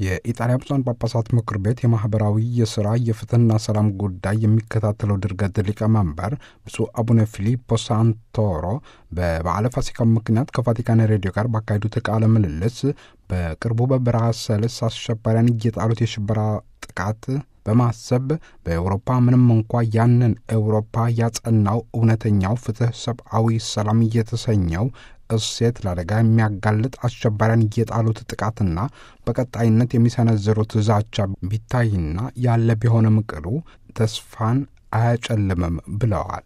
የኢጣሊያ ብፁዓን ጳጳሳት ምክር ቤት የማኅበራዊ የሥራ የፍትሕና ሰላም ጉዳይ የሚከታተለው ድርገት ሊቀመንበር ብፁዕ አቡነ ፊሊፖ ሳንቶሮ በበዓለ ፋሲካ ምክንያት ከቫቲካን ሬዲዮ ጋር ባካሄዱት ቃለ ምልልስ በቅርቡ በብራሰልስ አሸባሪያን እየጣሉት የሽበራ ጥቃት በማሰብ በኤውሮፓ ምንም እንኳ ያንን ኤውሮፓ ያጸናው እውነተኛው ፍትሕ፣ ሰብአዊ ሰላም እየተሰኘው እሴት ለአደጋ የሚያጋልጥ አሸባሪያን እየጣሉት ጥቃትና በቀጣይነት የሚሰነዝሩት ዛቻ ቢታይና ያለ ቢሆንም ቅሉ ተስፋን አያጨልምም ብለዋል።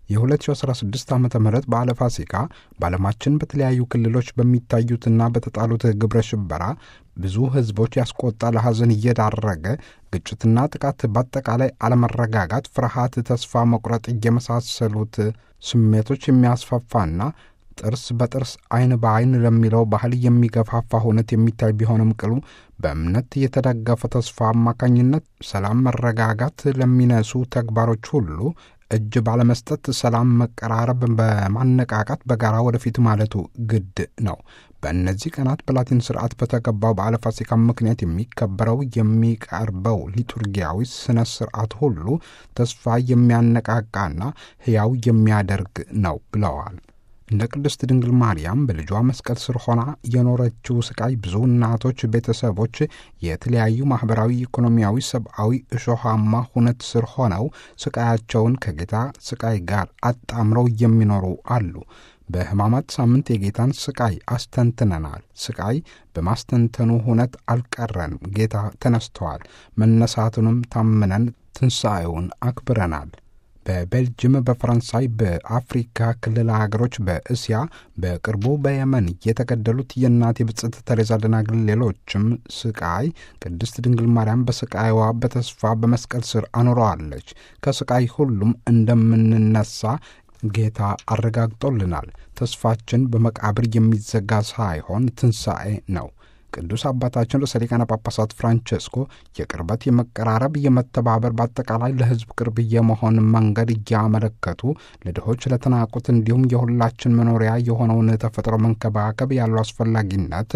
የ2016 ዓ ም በዓለ ፋሲካ በዓለማችን በተለያዩ ክልሎች በሚታዩትና በተጣሉት ግብረ ሽበራ ብዙ ሕዝቦች ያስቆጣ ለሐዘን እየዳረገ ግጭትና ጥቃት፣ በአጠቃላይ አለመረጋጋት፣ ፍርሃት፣ ተስፋ መቁረጥ የመሳሰሉት ስሜቶች የሚያስፋፋና ጥርስ በጥርስ ዓይን በዓይን ለሚለው ባህል የሚገፋፋ ሁነት የሚታይ ቢሆንም ቅሉ በእምነት የተደገፈ ተስፋ አማካኝነት ሰላም፣ መረጋጋት ለሚነሱ ተግባሮች ሁሉ እጅ ባለመስጠት ሰላም፣ መቀራረብ በማነቃቃት በጋራ ወደፊት ማለቱ ግድ ነው። በእነዚህ ቀናት በላቲን ስርዓት በተገባው በዓለ ፋሲካ ምክንያት የሚከበረው የሚቀርበው ሊቱርጊያዊ ስነ ስርዓት ሁሉ ተስፋ የሚያነቃቃና ሕያው የሚያደርግ ነው ብለዋል። እንደ ቅድስት ድንግል ማርያም በልጇ መስቀል ስር ሆና የኖረችው ስቃይ ብዙ እናቶች፣ ቤተሰቦች የተለያዩ ማኅበራዊ፣ ኢኮኖሚያዊ፣ ሰብአዊ እሾሃማ ሁነት ስር ሆነው ስቃያቸውን ከጌታ ስቃይ ጋር አጣምረው የሚኖሩ አሉ። በሕማማት ሳምንት የጌታን ስቃይ አስተንትነናል። ስቃይ በማስተንተኑ ሁነት አልቀረንም። ጌታ ተነስተዋል። መነሳቱንም ታምነን ትንሣኤውን አክብረናል። በቤልጅየም፣ በፈረንሳይ፣ በአፍሪካ ክልል ሀገሮች፣ በእስያ በቅርቡ በየመን የተገደሉት የእናት የብጽዕት ተሬዛ ደናግል፣ ሌሎችም ስቃይ ቅድስት ድንግል ማርያም በስቃይዋ በተስፋ በመስቀል ስር አኑረዋለች። ከስቃይ ሁሉም እንደምንነሳ ጌታ አረጋግጦልናል። ተስፋችን በመቃብር የሚዘጋ ሳይሆን ትንሣኤ ነው። ቅዱስ አባታችን ርዕሰ ሊቃነ ጳጳሳት ፍራንቸስኮ የቅርበት፣ የመቀራረብ፣ የመተባበር በአጠቃላይ ለሕዝብ ቅርብ የመሆን መንገድ እያመለከቱ ለድሆች፣ ለተናቁት እንዲሁም የሁላችን መኖሪያ የሆነውን ተፈጥሮ መንከባከብ ያለው አስፈላጊነት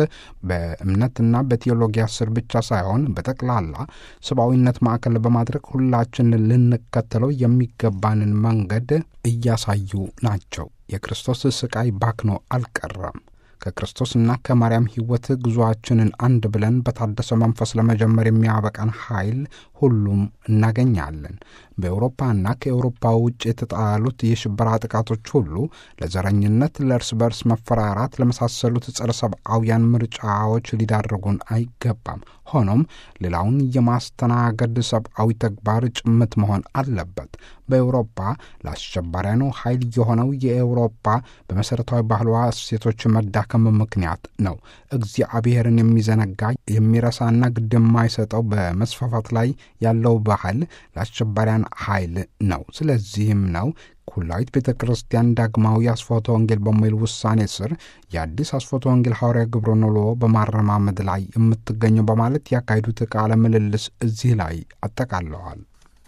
በእምነትና በቴዎሎጊያ ስር ብቻ ሳይሆን በጠቅላላ ሰብአዊነት ማዕከል በማድረግ ሁላችን ልንከተለው የሚገባንን መንገድ እያሳዩ ናቸው። የክርስቶስ ስቃይ ባክኖ አልቀረም። ከክርስቶስና ከማርያም ሕይወት ጉዞአችንን አንድ ብለን በታደሰ መንፈስ ለመጀመር የሚያበቃን ኃይል ሁሉም እናገኛለን። በአውሮፓና ከአውሮፓ ውጭ የተጣሉት የሽበራ ጥቃቶች ሁሉ ለዘረኝነት፣ ለእርስ በርስ መፈራራት ለመሳሰሉት ጸረ ሰብአውያን ምርጫዎች ሊዳርጉን አይገባም። ሆኖም ሌላውን የማስተናገድ ሰብአዊ ተግባር ጭምት መሆን አለበት። በአውሮፓ ለአሸባሪያኑ ኃይል የሆነው የአውሮፓ በመሠረታዊ ባህሏ እሴቶች መዳከም ምክንያት ነው። እግዚአብሔርን የሚዘነጋ የሚረሳና ግድ የማይሰጠው በመስፋፋት ላይ ያለው ባህል ለአሸባሪያን ኃይል ነው። ስለዚህም ነው ኩላዊት ቤተ ክርስቲያን ዳግማዊ አስፎተ ወንጌል በሚል ውሳኔ ስር የአዲስ አስፎተ ወንጌል ሐዋርያ ግብረ ኖሎ በማረማመድ ላይ የምትገኘው በማለት ያካሄዱት ቃለ ምልልስ እዚህ ላይ አጠቃለዋል።